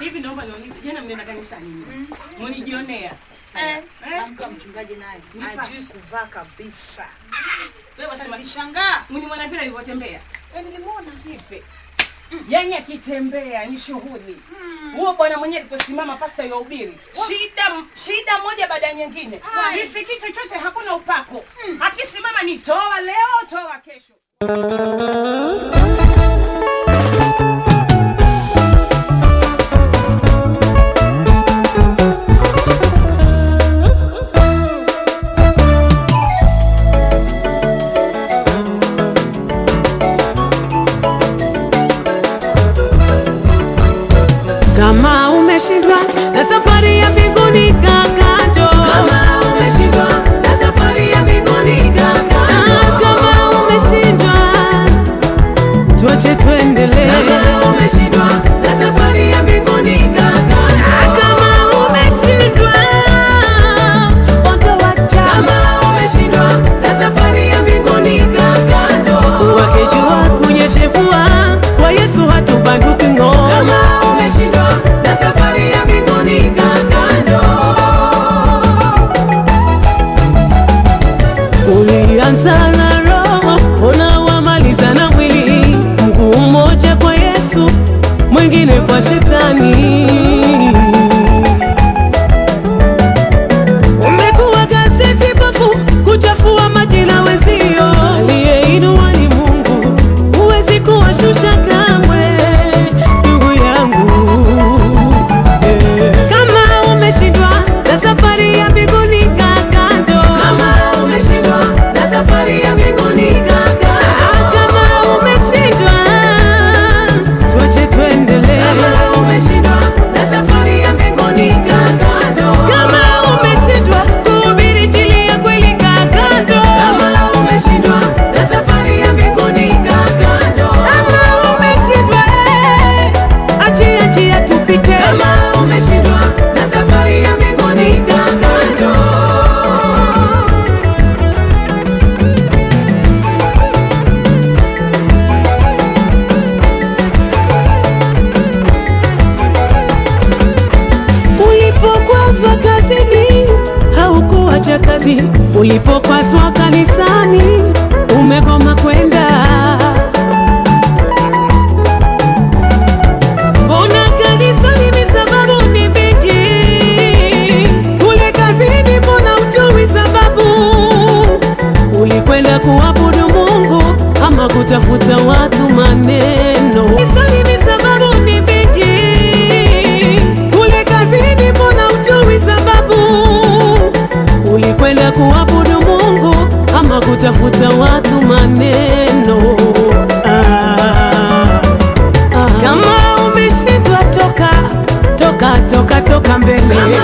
Hivi naomba niulize, jana mmeenda kanisani nini? Mlijionea? Eh, Eh? amka mchungaji naye Nipashe. ajui kuvaa kabisa. Wewe wasema Nilishangaa. mlimwona vile alivyotembea? Eh, nilimwona. Kipe. Yaani akitembea ni shughuli. Huo bwana mwenyewe aliposimama pasta yahubiri. Shida shida moja baada ya nyingine. Sisikii chochote hakuna upako. Akisimama ni toa leo, toa kesho. Kama umeshindwa na safari ya mbinguni kaa kando. Kama umeshindwa na safari ya mbinguni kaa kando. Kama umeshindwa tuache tuendelee. Kama umeshindwa na safari ya mbinguni kaa kando. Kama umeshindwa utawacha. Kama umeshindwa na safari ya mbinguni kaa kando. Wakijua kunyeshevua kwa Yesu hatubanduki ng'o. Kama umeshindwa na safari ya mbinguni kaa kando. Ulianza na roho, unawamaliza na mwili. Mguu mmoja kwa Yesu, mwingine kwa shetani. Umekuwa gazeti bovu kuchafua majina wezio. Aliyeinua ni Mungu, huwezi kuwashusha kamwe, ndugu yangu. Eh, Kama umeshindwa na safari ya mbinguni kaa kando. Kama umeshindwa na safari ya mbinguni kaa kando. Kama umeshindwa tuache tuendelee. Kama umeshindwa na safari ya mbinguni kaa kando. Kama umeshindwa kuhubiri injili ya kweli kaa kando. Kama umeshindwa na safari ya mbinguni kaa kando. Kama umeshindwa eh, achia njia tupite. Kama umeshindwa na safari ya mbinguni kaa kando. Ulipokwazwa kazini haukuacha kazi, ulipokwazwa kanisani umegoma kwenda. Mbona kanisani ni sababu ni vingi, kule kazini mbona utoi sababu? Ulikwenda kuabudu Mungu ama kutafuta watu maneno? Kanisani ni sababu ni vingi, kule kazini mbona utoi sababu? Ulikwenda kuabudu Mungu ama kutafuta watu maneno? Ah, ah. Kama umeshindwa toka toka toka toka mbele. Kama